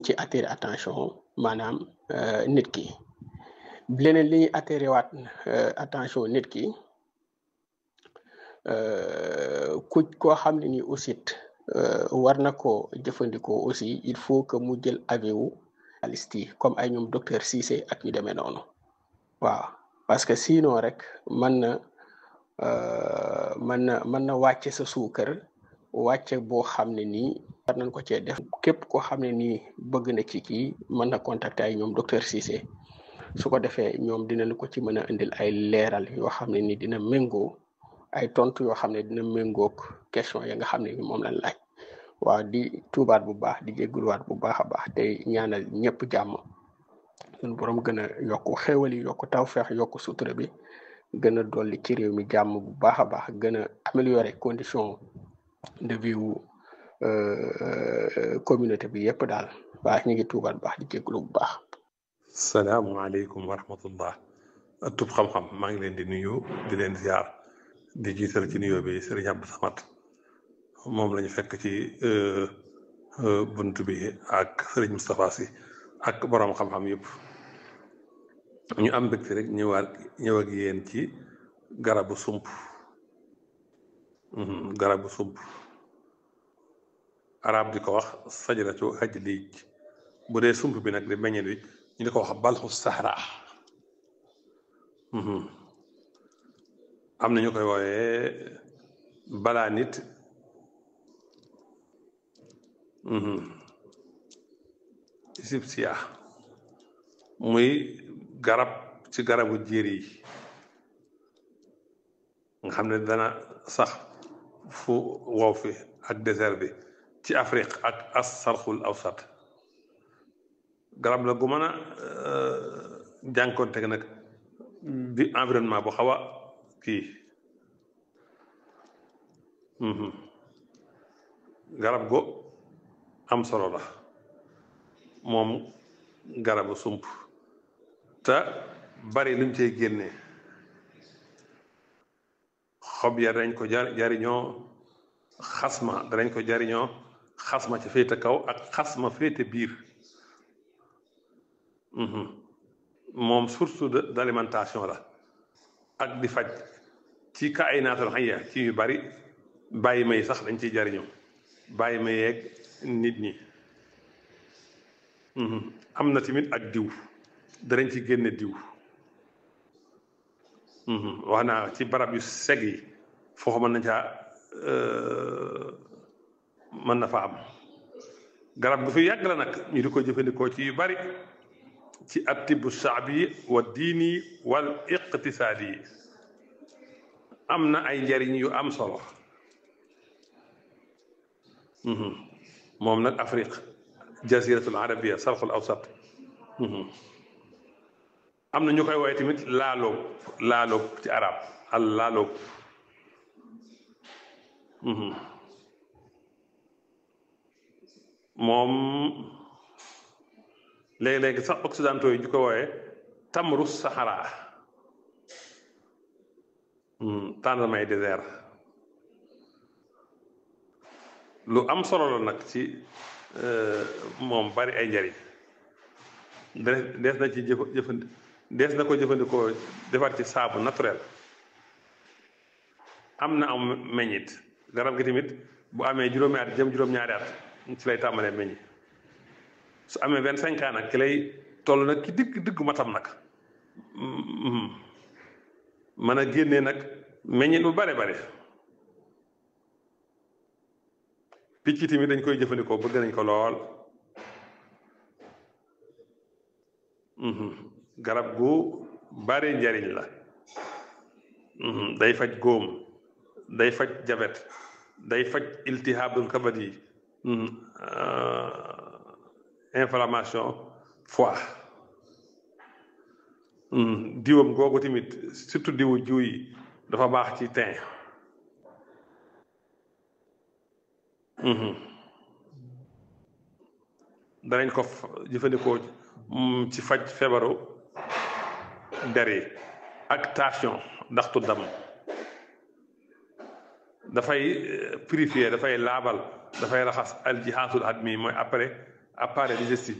ci attirer attention maanaam nit ki leneen li ñuy attirer waat attention nit ki ku koo xam ne ni aussi war na ko jëfandikoo aussi il faut que mu jël avis wu spécialiste yi comme ay ñoom docteur Cissé ak ñu demee noonu waaw parce que sinon rek mën na mën na mën na wàcce sa suukar wàcce boo xam ne nii war nañ ko cee def képp koo xam ne nii bëgg na ci kii mën na contacter ay ñoom docteur Cissé su ko defee ñoom dinañ ko ci mën a indil ay leeral yoo xam ne ni dina méngoo ay tontu yoo xam ne dina méngoog question ya nga xam ne ni moom lañ laaj waaw di tuubaat bu baax di jégguluwaat bu baax a baax te ñaanal ñëpp jàmm suñu borom gën a yokk xéewal yi yokk tawfeex yokk sutura bi gën a dolli ci réew mi jàmm bu baax a baax gën a améliorer condition de vie wu communauté bi yëpp daal baax ñu ngi tuubaat baax di jéggulu bu baax salaamualeykum wa rahmatullah tub xam-xam maa ngi leen di nuyu di leen ziar di jiital ci nuyoo bi Sëriñ Abdou Samad moom lañu fekk ci bunt bi ak Sëriñ Moustapha Sy ak boroom xam-xam yëpp ñu am mbégte rek ñëwaat ñëw ak yéen ci garabu sump garabu sump arab di ko wax sajaratu haj liij bu dee sump bi nag di meññet bi ñu di ko wax balxu sahra am na ñu koy wooyee balaa nit sibsiya muy garab ci garabu jéer yi nga xam ne dana sax fu wow fi ak désert bi ci Afrique ak as sarxul awsat garab la gu mën a jànkoonte nag bi environnement bu xaw a kii garab go am solo la moom garabu sump te bari luñ cey génne xob ya dañ ko jar jariñoo xasma danañ ko jariñoo xasma ci féete kaw ak xasma féete biir moom source d'alimentation la ak di faj ci ka ay naatal xayya ci yu bari bàyyi may sax dañ ciy jariñoo bàyyi ma yeeg nit ñi am na tamit ak diw danañ ci génne diw wax naa ci barab yu seg yi foofu mën na caa mën na fa am garab bu fi yàgg la nag ñu di ko jëfandikoo ci yu bari ci attibu shaabi wa diini wal iqtisaadi yi am na ay njariñ yu am solo moom nag Afrique jaziratul arabia sarxul awsat am na ñu koy woowee tamit laaloob laaloob ci arab al laaloob moom léegi-léegi sax occidentaux yi ñu ko wooyee tamru sahara tendremay désert lu am solo la nag ci moom bari ay njariñ dees na ci jëf jëfandi dees na ko jëfandikoo defar ci saabu naturel am na am meññit garab gi tamit bu amee juróomi at jëm juróom-ñaari at ci lay tàmbalee meññi su amee vingt cinq ans nag ki lay toll nag ki digg diggu matam nag mën a génnee nag meññit bu bare bare picc tamit dañ koy jëfandikoo bëgg nañ ko lool garab gu bare njariñ la day faj góom day faj jabet day faj iltihabul kabat yi inflammation foie diwam googu tamit surtout diwu jiw yi dafa baax ci teint danañ ko jëfandikoo ci faj feebaru der yi ak tension ndaxtu dam dafay purifier dafay laabal dafay raxas aljihaasul admi mooy après appareil digestif